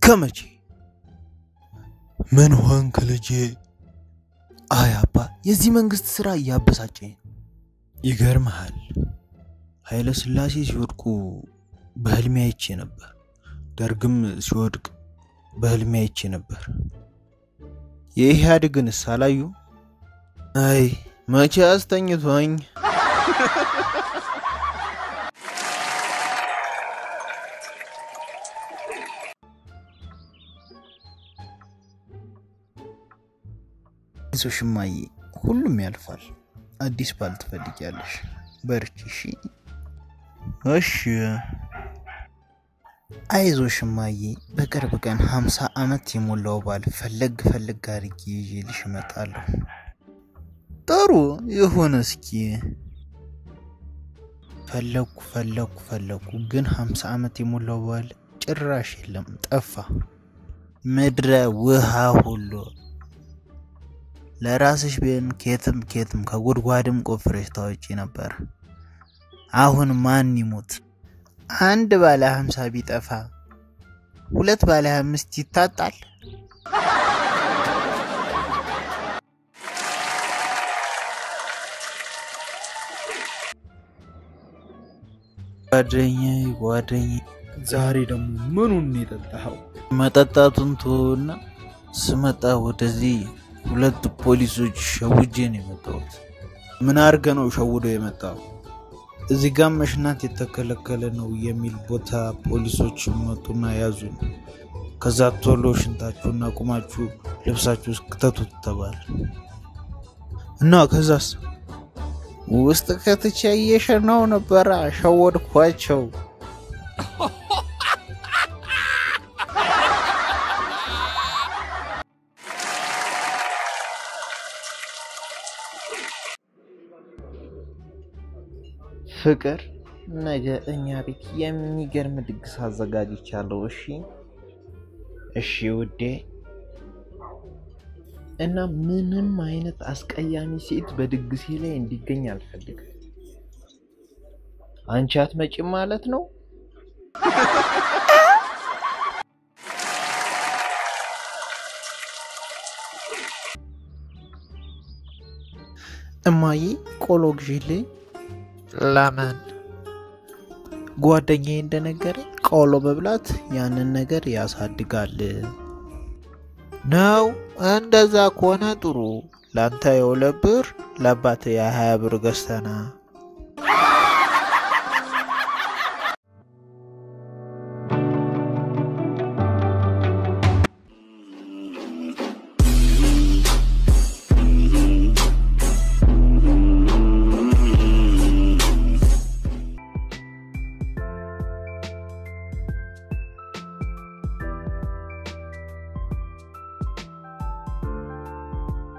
እስከ መቼ? ምን ሆንክ ልጄ? አይ አባ፣ የዚህ መንግስት ስራ እያበሳጨኝ ነው። ይገርመሃል፣ ኃይለ ሥላሴ ሲወድቁ በህልሜ አይቼ ነበር። ደርግም ሲወድቅ በህልሜ አይቼ ነበር። የኢህአዴግንስ አላዩ? አይ መቼ አስተኝቶኝ አይዞሽ እማዬ፣ ሁሉም ያልፋል። አዲስ ባል ትፈልጊያለሽ። በርቺ እሺ። እሺ አይዞሽ እማዬ፣ በቅርብ ቀን ሀምሳ ዓመት የሞላው ባል ፈለግ ፈለግ አድርጌ ይዤልሽ እመጣለሁ። ጥሩ ይሁን። እስኪ ፈለግኩ ፈለግኩ ፈለግኩ፣ ግን ሀምሳ ዓመት የሞላው ባል ጭራሽ የለም፣ ጠፋ። ምድረ ውሃ ሁሉ ለራስሽ ቢሆን ኬትም ኬትም ከጉድጓድም ቆፍረሽ ታወጪ ነበር። አሁን ማን ይሙት? አንድ ባለ ሀምሳ ቢጠፋ ሁለት ባለ አምስት ይታጣል። ጓደኛዬ ጓደኛዬ፣ ዛሬ ደግሞ ምኑን የጠጣኸው? መጠጣቱን ትሆና ስመጣ ወደዚህ ሁለት ፖሊሶች ሸውጄ ነው የመጣሁት። ምን አድርገ ነው ሸውዶ የመጣው? እዚህ ጋር መሽናት የተከለከለ ነው የሚል ቦታ ፖሊሶች መጡና ያዙን። ከዛ ቶሎ ሽንታችሁና ቁማችሁ ልብሳችሁ እስክተቱት ተባለ እና ከዛስ ውስጥ ከትቼ እየሸናው ነበረ። ሸወድኳቸው። ፍቅር ነገ እኛ ቤት የሚገርም ድግስ አዘጋጅቻለሁ። እሺ እሺ ውዴ። እና ምንም አይነት አስቀያሚ ሴት በድግሴ ላይ እንዲገኝ አልፈልግም። አንቺ አትመጪም ማለት ነው? እማዬ ቆሎ ግዢልኝ። ለምን? ጓደኛዬ እንደነገረኝ ቆሎ መብላት ያንን ነገር ያሳድጋል ነው። እንደዛ ከሆነ ጥሩ። ለአንተ የሁለት ብር ለአባት የሀያ ብር ገዝተና